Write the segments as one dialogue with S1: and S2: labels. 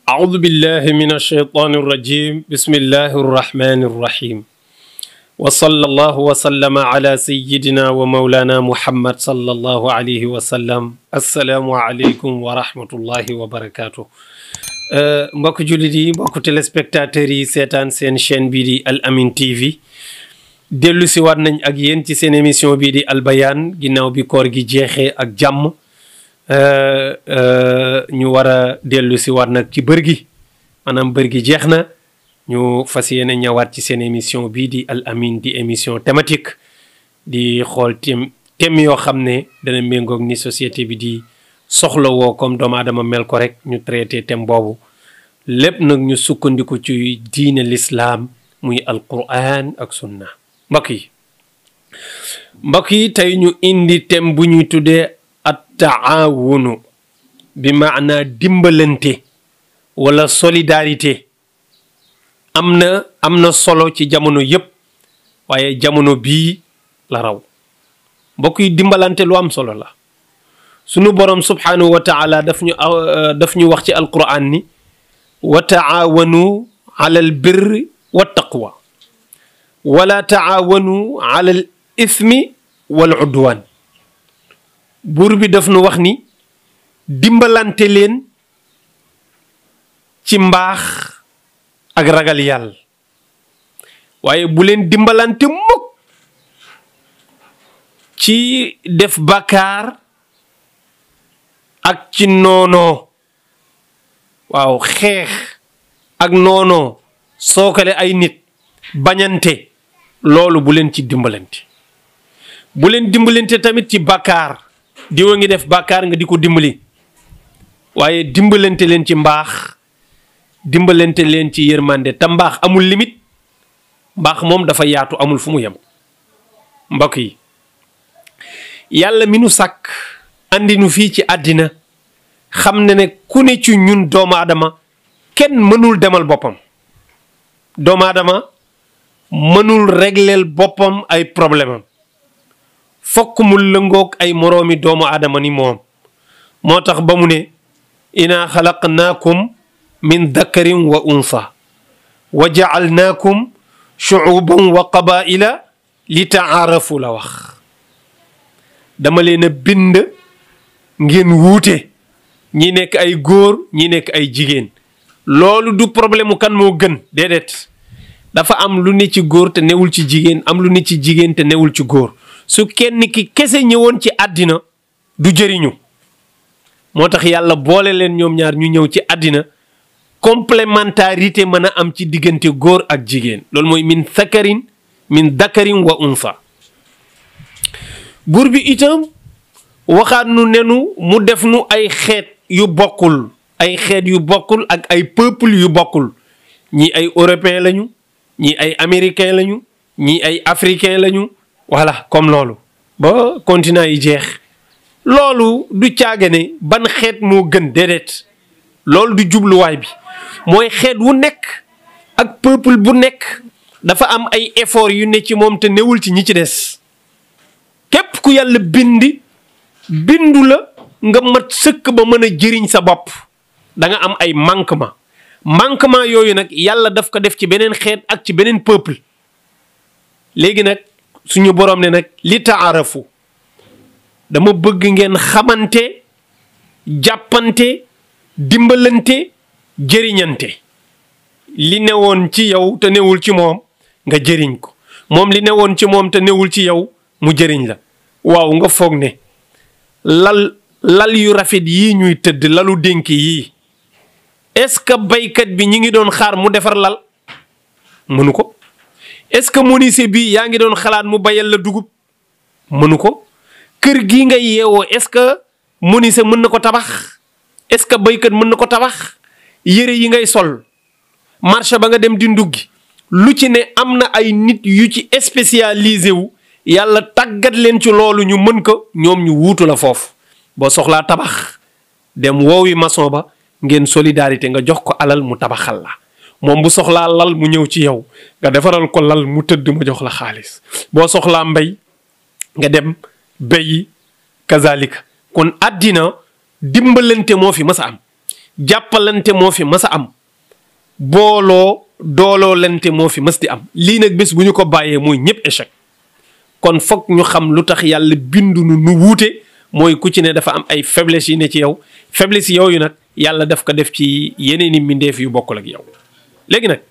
S1: أعوذ بالله من الشيطان الرجيم بسم الله الرحمن الرحيم وصلى الله وسلم على سيدنا ومولانا محمد صلى الله عليه وسلم السلام عليكم ورحمة الله وبركاته mbokk jullit yi mbokk téléspectateurs yi seetaan seen chaîne bii di Al Amine TV dellu si waat nañ ak yéen ci seen émission bii di Al Bayaan ginnaaw bi koor gi jeexee ak jàmm ñu war a dellu si waat nag ci bër gi maanaam bër gi jeex na ñu fas yéene ñëwaat ci seen émission bii di Al Amine di émission thématique di xool thème thème yoo xam ne dana méngoog ni société bi di soxla woo comme doomu aadama mel ko rek ñu traité thème boobu lépp nag ñu sukkandiku ci diine lislaam muy alquran ak sunna mbokk yi mbokk yi tey ñu indi thème bu ñuy tuddee at taawunu bi maanaa dimbalante wala solidarité am na am na solo ci jamono yépp waaye jamono bii la raw mbokk yi dimbalante lu am solo la sunu borom subhanahu wa taala daf ñu daf ñu wax ci alquran ni wa taawanu ala al birri wa taqwa wala taawanu ala al ithmi wal udwan buur bi daf nu wax ni dimbalante leen ci mbaax ak ragal yàlla waaye bu leen dimbalante mukk ci def bàkkaar ak ci noonoo waaw xeex ak noonoo sookale ay nit bañante loolu bu leen ci dimbalante bu leen dimbalante tamit ci bàkkaar diwa ngi def bàkkaar nga di ko dimbali waaye dimbalante leen ci mbaax dimbalante leen ci yërmande te mbaax amul limite mbaax moom dafa yaatu amul fu mu yem mbokk yi yàlla mi nu sàkk andi nu fii ci àddina xam ne ne ku ne ci ñun doomu aadama kenn mënul demal boppam doomu aadama mënul régleel boppam ay problème am fokk mu lëngoog ay moroomi doomu aadama ni moom moo tax ba mu ne inaa xalaqnaakum min dakarin wa unsa wa jacalnaakum shucuuban wa qabaila li taarafu la wax dama leen a bind ngeen wuute ñi nekk ay góor ñi nekk ay jigéen loolu du problème mu kan moo gën déedéet dafa am lu ne ci góor te newul ci jigéen am lu ne ci jigéen te newul ci góor su kenn ki kese ñëwoon ci àddina du jëriñu moo tax yàlla boole leen ñoom ñaar ñu ñëw ci àddina complémentarité mën a am ci diggante góor ak jigéen loolu mooy min sakarin min dakarin wa unsa buur bi itam waxaat nu nenu mu def nu ay xeet yu bokkul ay xeet yu bokkul ak ay peuple yu bokkul ñii ay européen lañu ñii ay américain lañu ñii ay africain lañu voilà comme loolu ba continent yi jeex loolu du caage ne ban xeet moo gën déedéet loolu du jubluwaay bi mooy xeet wu nekk ak peuple bu nekk dafa am ay effort yu ne ci moom te newul ci ñi ci des képp ku yàlla bindi bindu la nga mat sëkk ba mën a jëriñ sa bopp da nga am ay manquement manquement yooyu nag yàlla daf ko def ci beneen xeet ak ci beneen peuple léegi nag suñu boroom ne nag li taarafu dama bëgg ngeen xamante jàppante dimbalante jëriñante li newoon ci yow te newul ci moom nga jëriñ ko moom li newoon ci moom te newul ci yow mu jëriñ la waaw nga foog ne lal lal yu rafet yii ñuy tëdd lalu dénk yii est-ce que baykat bi ñi ngi doon xaar mu defar lal mënu ko est-ce que menuisier bi yaa ngi doon xalaat mu bayal la dugub mënu ko kër gii nga yeewoo est-ce que menuisier mën na ko tabax est-ce que baykat mën na ko tabax yére yi ngay sol marché ba nga dem di nduggi lu ci ne am na ay nit yu ci spécialisé wu yàlla tàggat leen ci loolu ñu mën ko ñoom ñu wuutu la foofu boo soxlaa tabax dem woowi maçon ba ngeen solidarité nga jox ko alal mu tabaxal la moom bu soxlaa lal mu ñëw ci yow nga defaral ko lal mu tëdd ma jox la xaalis boo soxlaa mbay nga dem béyi kazalika kon àddina dimbalante moo fi mas a am jàppalante moo fi mas a am booloo dooloo lante moo fi mas di am lii nag bés bu ñu ko bàyyee mooy ñëpp échec kon foog ñu xam lu tax yàlla bindu nu nu wuute mooy ku ci ne dafa am ay faiblesse yi ne ci yow faiblesse yooyu nag yàlla daf ko def ci yeneen i mbindeef yu bokkul ak yow léegi nag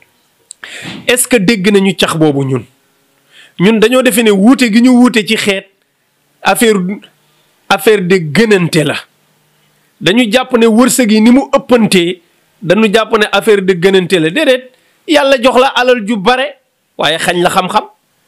S1: est-ce que dégg nañu cax boobu ñun ñun dañoo defe ne wuute gi ñu wuute ci xeet affaire affaire de gënante la dañu jàpp ne wërsëg yi ni mu ëppantee dañu jàpp ne affaire de gënante la déedéet yàlla jox la alal ju bare waaye xañ la xam-xam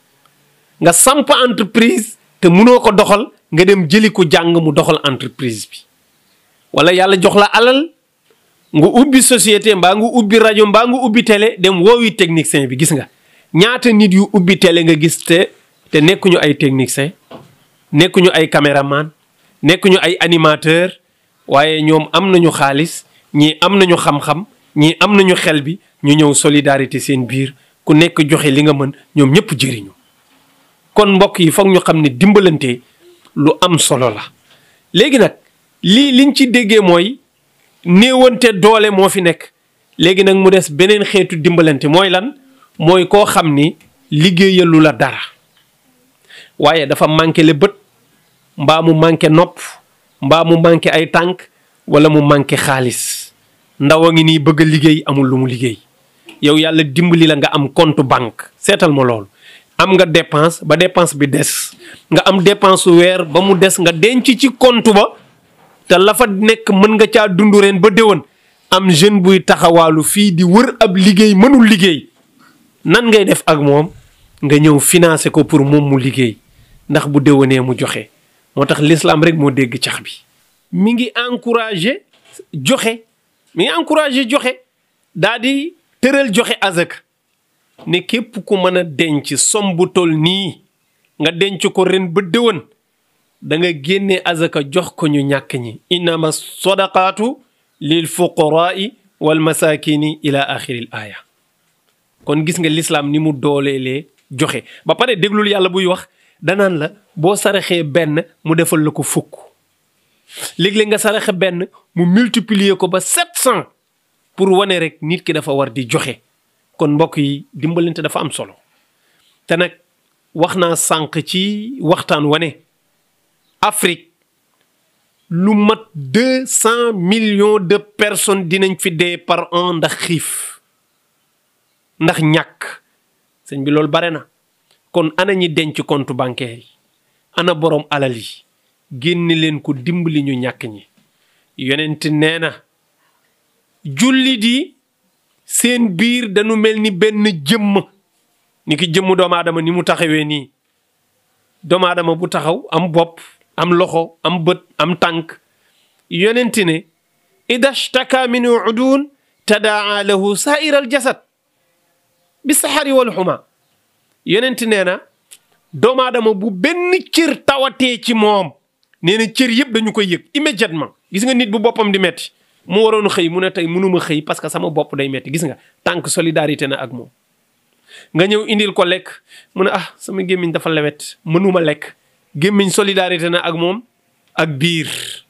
S1: nga samp entreprise te mënoo ko doxal nga dem jëli ko jàng mu doxal entreprise bi wala yàlla jox la alal nga ubbi société mbaa nga ubbi rajo mbaa nga ubbi télé dem woowi technicien bi gis nga ñaata nit yu ubbi télé nga gis te te nekkuñu ay technicien nekkuñu ay caméraman nekkuñu ay animateur waaye ñoom am nañu xaalis ñii am nañu xam-xam ñii am nañu xel bi ñu ñëw solidarité seen biir ku nekk joxe li nga mën ñoom ñëpp jëriñu kon mbokk yi foog ñu xam ne dimbalante lu am solo la léegi nag lii liñ ci déggee mooy néewante doole moo fi nekk léegi nag mu des beneen xeetu dimbalante mooy lan mooy koo xam ni liggéeyalu la dara waaye dafa manqué le bët mbaa mu manqué nopp mbaa mu manqué ay tànk wala mu manqué xaalis ndaw a ngi nii bëgg a liggéey amul lu mu liggéey yow yàlla dimbali la nga am compte banque seetal ma loolu am nga dépense ba dépense bi des nga am dépense weer ba mu des nga denc ci compte ba te la fa nekk mën nga caa dund ren ba déwén am jeune buy taxawaalu fii di wër ab liggéey mënul liggéey nan ngay def ak moom nga ñëw financer ko pour moom mu liggéey ndax bu déwénee mu joxe moo tax l'islam rek moo dégg cax bi. mi ngi encouragé joxe mi ngi encouragé joxe daa di tëral joxe azak ne képp ku mën a denc som bu tol nii nga denc ko ren ba déwén da nga génne azaka jox ko ñu ñàkk ñi innama sadaqaatu lil fuqaraai wal masakini ila axiril aaya kon gis nga lislaam ni mu dooleelee joxe ba pare déglul yàlla buy wax danaan la boo saraxee benn mu defal la ko fukk léeg-léeg nga saraxe benn mu multiplier ko ba sept cent pour wane rek nit ki dafa war di joxe kon mbokk yi dimbalante dafa am solo te nag wax naa sànq ci waxtaan wane Afrique lu mat deux cent millions de personnes dinañ fi dee par an ndax xiif ndax ñàkk sëñ bi loolu bare na kon ana ñi denc compte bancaire yi ana borom alal yi génne leen ko dimbali ñu ñàkk ñi yonent nee na jullit yi seen biir dañu mel ni benn jëmm ni ki jëmm doomu aadama ni mu taxawee nii doomu aadama bu taxaw am bopp am loxo am bët am tànk yonent ne ida shtaka min udun tadaa lahu saa'iral jasad bi saxari wal xuma yonent nee na doomu aadama bu benn cër tawatee ci moom nee na cër yëpp dañu koy yëg immédiatement gis nga nit bu boppam di metti mu waroon xëy mu ne tey mënuma xëy parce que sama bopp day metti gis nga tànk solidarité na ak moom nga ñëw indil ko lekk mu ne ah sama gémmiñ dafa lewet mënuma lekk gémmiñ solidarité na ak moom ak biir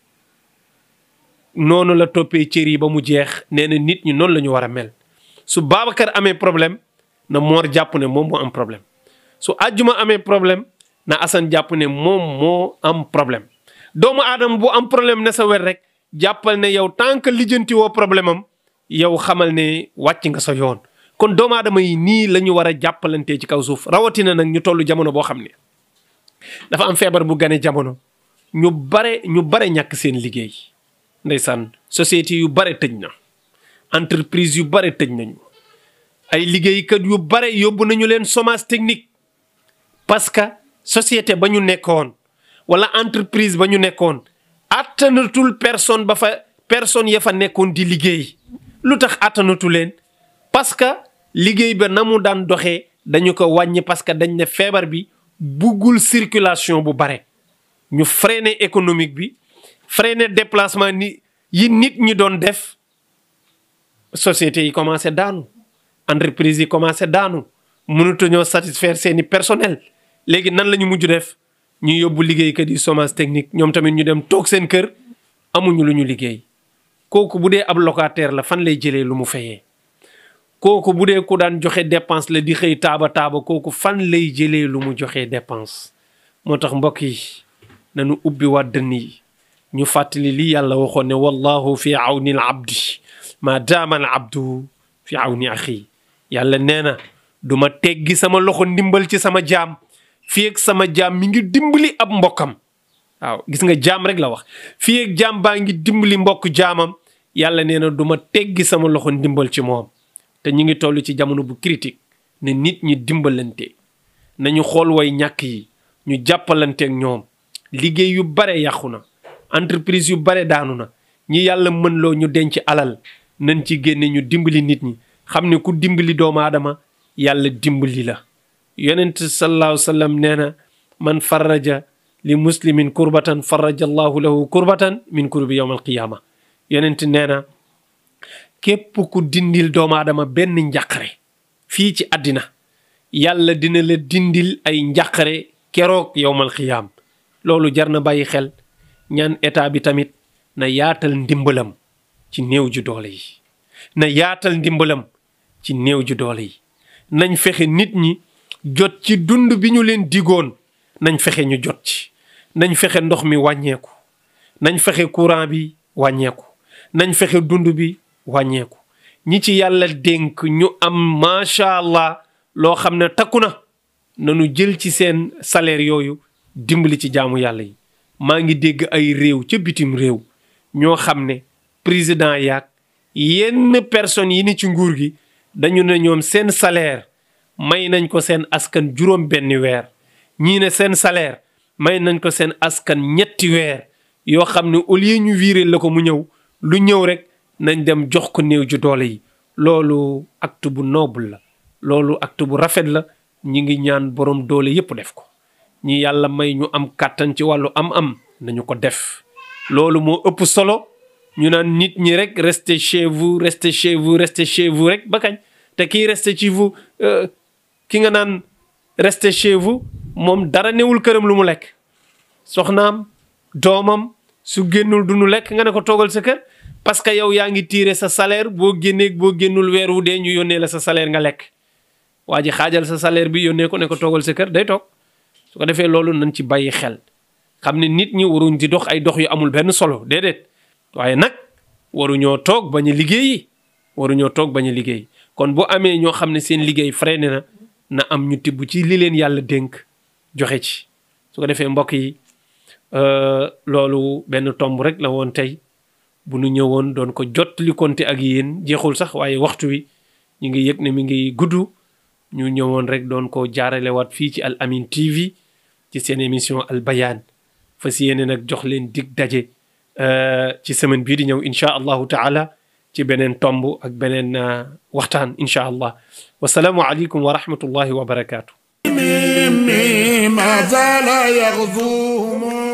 S1: noonu la toppee cër yi ba mu jeex nee na nit ñi noonu la ñu war a mel su Babacar amee problème na Mor jàpp ne moom moo am problème su àjjuma amee problème na Assane jàpp ne moom moo am problème doomu aadama bu am problème ne sa wet rek jàppal ne yow tant que lijjanti woo problème am yow xamal ne wàcc nga sa yoon kon doomu aadama yi nii la ñu war a jàppalantee ci kaw suuf rawatina nag ñu toll jamono boo xam ne dafa am feebar bu gane jamono ñu bare ñu bare ñàkk seen liggéey ndeysaan société yu bare tëj na entreprise yu bare tëj nañu ay liggéeykat yu bare yóbbu nañu leen chômage technique parce que société ba ñu nekkoon wala entreprise ba ñu nekkoon attanatul personne ba fa personne ya fa nekkoon di liggéey lu tax attanatu leen parce que liggéey ba na mu daan doxee dañu ko wàññi parce que dañ ne feebar bi buggul circulation bu bare ñu freiner économique bi freiner déplacement ni yi nit ñi doon def sociétés yi commencé daanu entreprise yi commencé daanu mënatuñoo satisfaire seeni personnel léegi nan la ñu mujj def ñu yóbbu liggéeykat yi chômage technique ñoom tamit ñu dem toog seen kër amuñu lu ñu liggéey kooku bu dee ab locataire la fan lay jëlee lu mu fayee kooku bu dee ku daan joxe dépense la di xëy taaba taaba kooku fan lay jëlee lu mu joxe dépense moo tax mbokk yi nañu ubbi waa dënn yi ñu fàttali li yàlla waxoon ne wallahu fi awni al abdi ma daama al abdu fi awni axi yàlla nee na du ma teggi sama loxo ndimbal ci sama jaam fii ak sama jaam mi ngi dimbali ab mbokkam waaw gis nga jaam rek la wax fii ak jaam baa ngi dimbali mbokk jaamam yàlla nee na du ma teggi sama loxo ndimbal ci moom te ñu ngi toll ci jamono bu critique ne nit ñi dimbalante nañu xool way ñàkk yi ñu jàppalanteeg ñoom liggéey yu bare yàqu na entreprise yu bare daanu na ñi yàlla mën loo ñu denc alal nañ ci génne ñu dimbali nit ñi xam ne ku dimbali doomu aadama yàlla dimbali la yonent sallallahu sallam nee na man faraja li muslimin kurbatan faraja allahu lahu kurbatan min kurbi yawm alqiyama yonent nee na képp ku dindil doomu aadama benn njàqare fii ci àddina yàlla dina la dindil ay njàqare keroog yowmal xiyaam loolu jar na bàyyi xel ñaan état bi tamit na yaatal ndimbalam ci néew ju doole yi na yaatal ndimbalam ci néew ju doole yi nañ fexe nit ñi jot ci dund bi ñu leen digoon nañ fexe ñu jot ci nañ fexe ndox mi wàññeeku nañ fexe courant bi wàññeeku nañ fexe dund bi wàññeeku ñi ci yàlla dénk ñu am macha allah loo xam ne takku na nanu jël ci seen salaire yooyu dimbali ci jaamu yàlla yi maa ngi dégg ay réew ca bitim réew ñoo xam ne président yaag yenn personnes yi ni ci nguur gi dañu ne ñoom seen salaire may nañ ko seen askan juróom benn weer ñii ne seen salaire may nañ ko seen askan ñetti weer yoo xam ne au lieu ñu viré la ko mu ñëw lu ñëw rek nañ dem jox ko néew ju doole yi loolu acte bu noble la loolu acte bu rafet la ñi ngi ñaan borom doole yépp def ko ñi yàlla may ñu am kàttan ci wàllu am-am nañu ko def loolu moo ëpp solo ñu naan nit ñi rek restez chez vous restez chez vous restez chez vous rek ba kañ te kii restez chez vous ki nga naan restez chez vous moom dara newul këram lu mu lekk soxnaam doomam su génnul du nu lekk nga ne ko toogal sa kër parce que yow yaa ngi tiire sa salaire boo génnee boo génnul weer wu dee ñu yónnee la sa salaire nga lekk waa ji xaajal sa salaire bi yónnee ko ne ko toogal sa kër day toog su ko defee loolu nañ ci bàyyi xel xam ne nit ñi waruñ di dox ay dox yu amul benn solo déedéet waaye nag waruñoo toog bañ a liggéeyi waruñoo toog bañ a liggéey kon bu amee ñoo xam ne seen liggéey freiné na na am ñu tibb ci li leen yàlla dénk joxe ci su ko defee mbokk yi loolu benn tomb rek la woon tey bu nu ñëwoon doon ko jot li konte ak yéen jeexul sax waaye waxtu wi ñu ngi yëg ne mi ngi gudd ñu ñëwoon rek doon ko jaaralewaat fii ci Al Amine TV ci seen émission Al Bayaan fas yéene nag jox leen dig daje ci semaine bii di ñëw incha allahu taala ci beneen tomb ak beneen waxtaan incha allah wasalaamu aleykum wa rahmatullahi wa barakaatu.
S2: ما زال يغزوهم